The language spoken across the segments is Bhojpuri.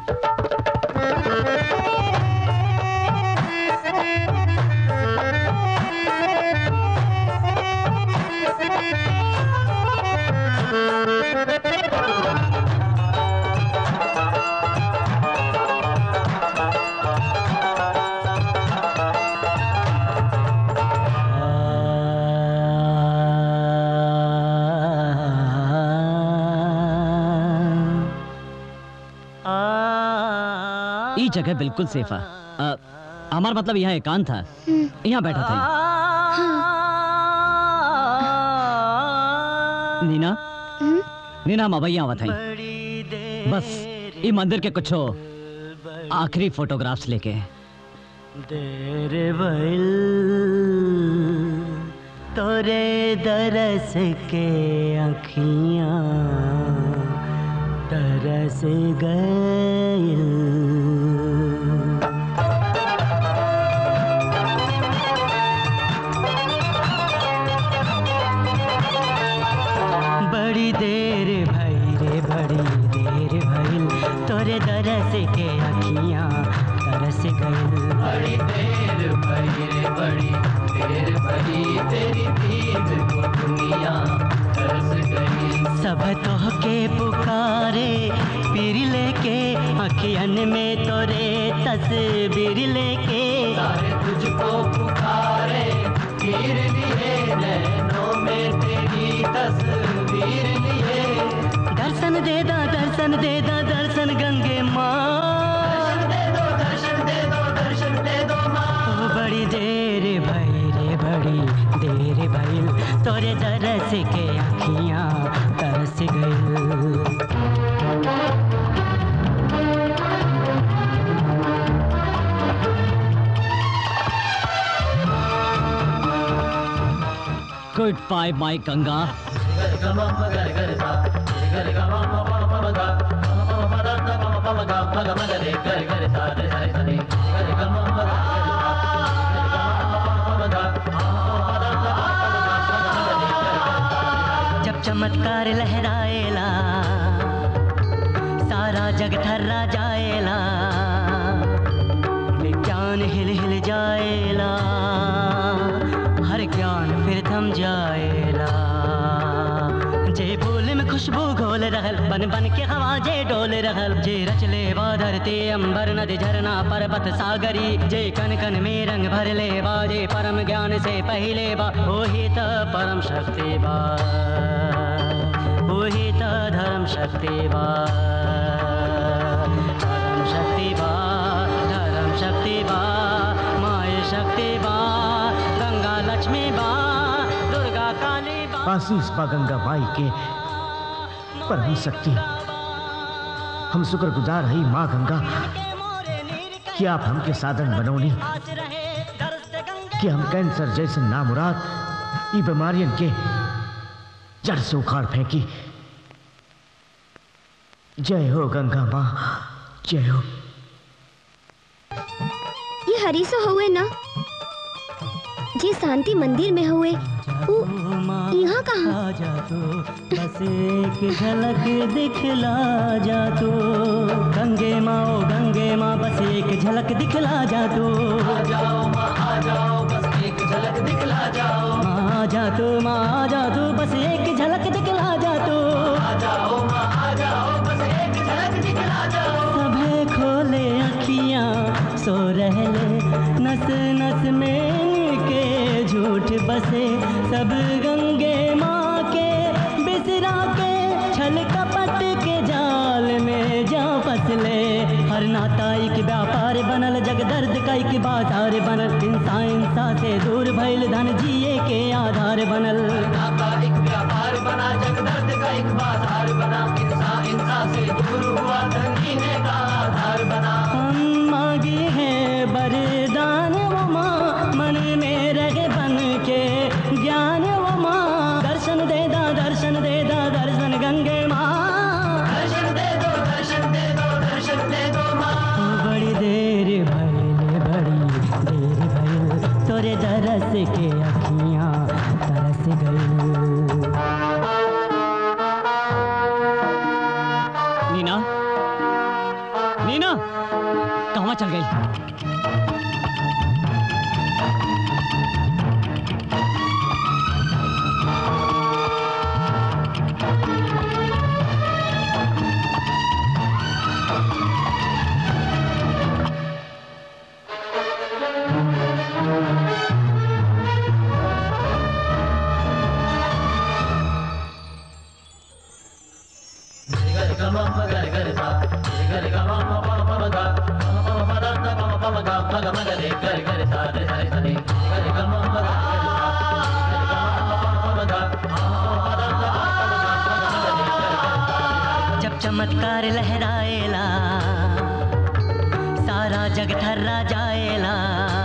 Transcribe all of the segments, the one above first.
ई जगह बिल्कुल सेफ है अ, हमार मतलब यहाँ एकांत था यहाँ बैठा था नीना नीना हम अबैया आवत हई बस ई मंदिर के कुछ आखिरी फोटोग्राफ्स लेके देर भइल तोरे दरस के अखियां तरस गइल बड़ी देर भई रे बड़ी देर भइल तोरे दरस के अखियां तरस गइल बड़ी देर भई रे बड़ी देर भई तेरी दीद को दुनिया तरस गई सब तोह के पुकारे पीर लेके अखियन में तोरे तस्वीर लेके सारे तुझको पुकारे पीर लिए नैनों में तेरी तस्वीर लिए दर्शन दे दा दर्शन दे दा दर्शन गंगे माँ दर्शन दे दो दर्शन दे दो दर्शन दे दो माँ ओ बड़ी देर भई रे बड़ी देर भइल तोरे दरस के अखियाँ तरस गइल गुड बाय माय गंगा जब चमत्कार लहराएला सारा जग ठर्रा जाएला विज्ञान हिल हिल जाएला हर ज्ञान फिर थम जाएला जे फूल में खुशबू घोल रहल बन बन के हवा जे डोल रहल जे रच ले बा धरती अंबर नदी झरना पर्वत सागरी जे कन कन में रंग भर ले बा जे परम ज्ञान से पहले बा वही त परम शक्ति बा वही त धर्म शक्ति बा धर्म शक्ति बा धर्म शक्ति बा माय शक्ति बा गंगा लक्ष्मी बा दुर्गा काली बा आशीष बा गंगा माई के परम शक्ति हम शुक्रगुजार हई माँ गंगा कि आप हमके साधन बनौनी कि हम कैंसर जैसे नामुराद ई बीमारियन के जड़ से उखाड़ फेंकी जय हो गंगा माँ जय हो ये हरीसो हुए ना जे शांति मंदिर में हुए वो यहाँ कहाँ आ जा तो बस एक झलक दिखला जा तो गंगे माँ ओ गंगे माँ बस एक झलक दिखला जा तो आ जाओ माँ आ जाओ बस एक झलक दिखला जाओ माँ आ जा तो माँ आ जा तो बस एक झलक दिखला जा तो आ जाओ माँ आ जाओ बस एक झलक दिखला जाओ सभे खोले अखियाँ सो रहले नस नस में के झूठ बसे सब गंगे माँ के बिसरा के छल कपट के जाल में जा फसले हर नाता एक व्यापार बनल जग दर्द का एक बाजार बनल इंसा इंसा से दूर भइल धन जिए के आधार बनल नाता एक व्यापार बना जग दर्द का एक बाजार बना इंसा इंसा से दूर हुआ धन जीने का आधार बना हम मांगी है वरदान वो माँ मन में रहे बन के ज्ञान वो माँ दर्शन दे दा दर्शन दे दा दर्शन गंगे माँ दर्शन दे दो दर्शन दे दो दर्शन दे दो माँ बड़ी देर भइल बड़ी देर भइल तोरे दरस के अखियाँ तरस गई नीना मीना कहाँ चल गई जब चमत्कार लहराएला सारा जग ठर्रा जाएला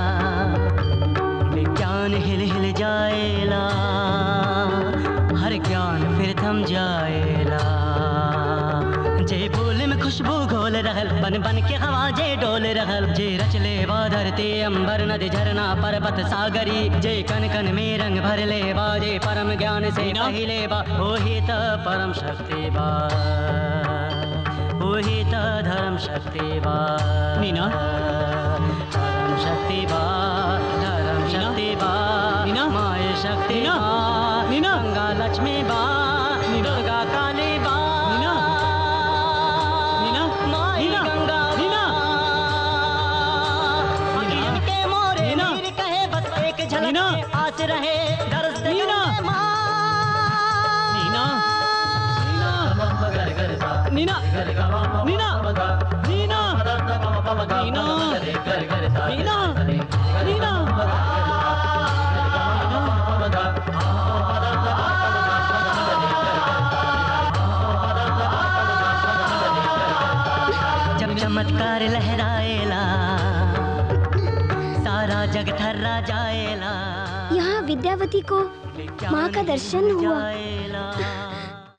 विज्ञान हिल हिल जाएला हर ज्ञान फिर थम जाएला जे बोल में खुशबू घोल रहल बन बन के हवा जे डोल रहल जे रचले बा धरती अंबर नदी झरना पर्वत सागरी जे कन कन में रंग भर ले बा जे परम ज्ञान से पहिले बा ओही त परम शक्ति बा ओही त धर्म शक्ति बा मीना? धर्म शक्ति बा धर्म शक्ति बा मीना? माय शक्ति मीना? बा मीना? गंगा लक्ष्मी बा दुर्गा काली बा मीना? मीना? माई मीना? गंगा मीना? मीना के मोरे मीना? मीर कहे बस एक झलक मीना? में आस रहे दर्द दे मीना? गले माँ। मीना मीना मीना मीना मीना मीना मीना मीना जब चमत्कार लहराएला सारा जग ठर्रा जाएला यहाँ विद्यावती को माँ का दर्शन हुआ जाएला